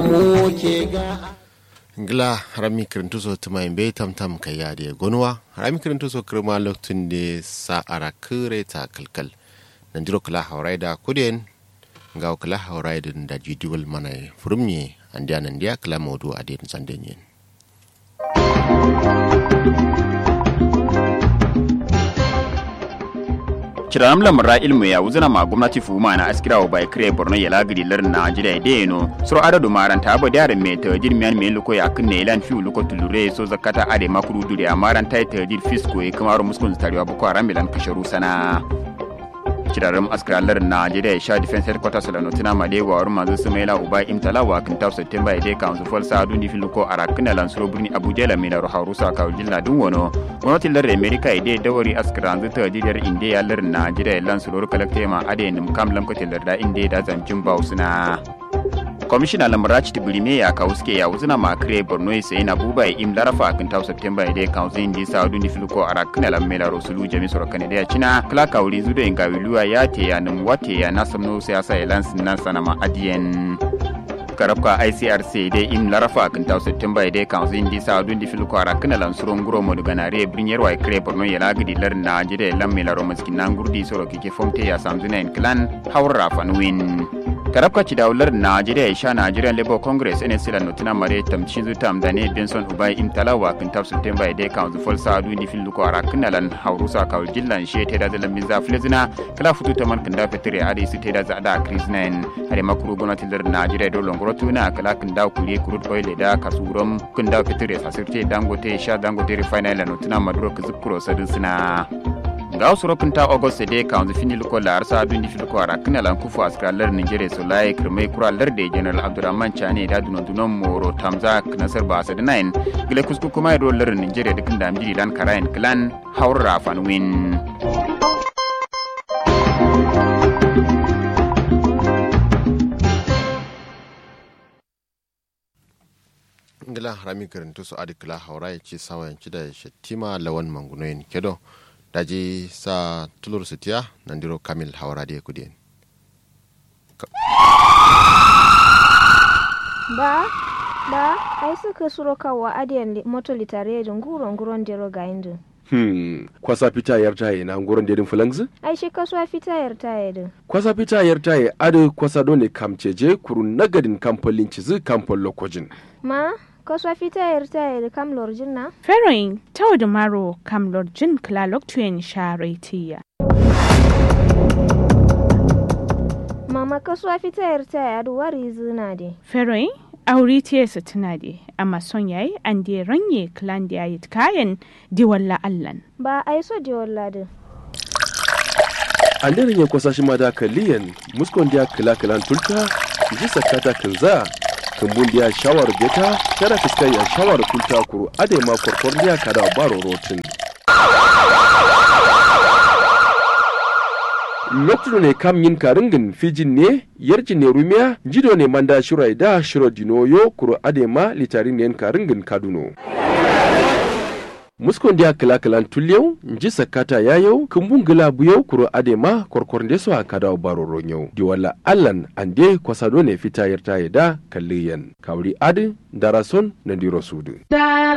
mu ke ga ngla rami kirintu so tuma imbe tam tam kaya de gonwa rami kirintu so kirma loktun de sa ara kire ta kalkal nan jiro kala hauraida kuden ngaw kala hauraida da jidiwal mana furumye andiya nan dia kala modu ade sandenyen kiranam lamra ilmu ya wuzana ma gwamnati fuma na askira wa bai kire borno ya lagiri lar najeriya da yano suro adadu maranta ba da me ta jir miyan me luko ya kunne ilan fi luko tulure so zakata ade makuru dure amaran tai ta jir fisko e kamaro muskun tariwa boko haram milan kasharu sana kirarin askiralar najeriya ya sha defense headquarters la notina made wa wurin mazu su maila uba imtala wa kan tau september ya dai council for sa duni filuko a rakina lansuro birni abuja la mai laro harusa ka jilla dun wono gwamnatin lar america ya dai dawari askiran zu ta jidar inde ya lar najeriya lansuro kalakte ma ade nim kam lamkatin lar da inde da zancin bausuna kwamishina lamarachi tibirime ya kawo suke ya wuzina ma kire borno ya sayi na buba ya im larafa kan tau september ya dai kawo zai ndi sa duni filuko a rakina la mai laro sulu jami soro kane da ya cina kala kawuri zudo in gawiluwa ya te ya nim wate ya na samno siyasa ya lansin nan sana ma adiyen karabka icrc dai im larafa kan taw september dai kan zin di sa dun di fil ko ara kana lan suron guro mo daga nare brinyar wa kre borno ya lagidi lar na jide lam me laro maskin nan gurdi soro kike fomte ya samzuna en clan hawra fanwin karabka ci daular najeriya ya sha nigerian labour congress ene sila notina mare tamcin zu tam dane benson ubai im talawa kan taw september dai kan zu fol sa dun di fil ko ara kana lan hawrusa ka jillan she te da zalan biza flezina kala futu taman kan da fitire ade su te da za da krisnen hade makuru gonatin lar najeriya do longo rotuna kala kin daw kuri kurut oil da kasurum kin daw fitire sasirte dangote sha dangote refinery la notuna maduro kizukuro sadin sina ga wasu rokin ta august de ka wanzu fini luko la arsa dun di filko ara kana lan kufu askralar nigeria so lai kirmai kura lar de general abdurrahman chane da dunon dunon moro tamza nasar ba sa nine gile kusku kuma ro lar nigeria dukin da amjiri lan karayan clan haura fanwin ngila harami karantu su adi kila haura ya ce sawa yanci da shattima lawan mangunoyin kedo daji sa tulur sitiya nandiro kamil haura da ya kudin ba ba ai suka suro kawa adiyan moto litare da nguron nguron dero ga indin Hmm, kwasa fita yar taye na nguron dedin fulangzi? ai shi kasuwa fita yar taye din Kwasa fita yar taye adu kwasa dole kamceje kuru nagadin kamfolin cizi kamfol lokojin. ma kasuwa fita yar taye da kam lorjin na Feroin tau da maro kam lorjin klalok tuyen sharetiya. mama kasuwa fita yar taye adu wari zina de Feroin auri tiyesa tuna de amma son yayi an de ranye klan da yayi kayan di walla allan. ba ai so de walla din An daren ya kwasa shi ma da kaliyan muskon dia kila kilan tulta ji sakata kinza kumbun dia shawar beta kada fiskai ya shawar tulta kuru ade ma korkor dia kada baro rotin. lokacin ne kam yin karingin fijin ne yarjin ne rumiya jido ne manda shirai da shiro dinoyo kuro adema litarin ne karingin kaduno muskon dia kila kilan tulyau nji sakata yayau kumbun gila buyau kuro adema korkor ndeso a kada baro ronyau diwala allan ande kwasado ne fita yarta da kalliyan kawri adi darason na diro sudu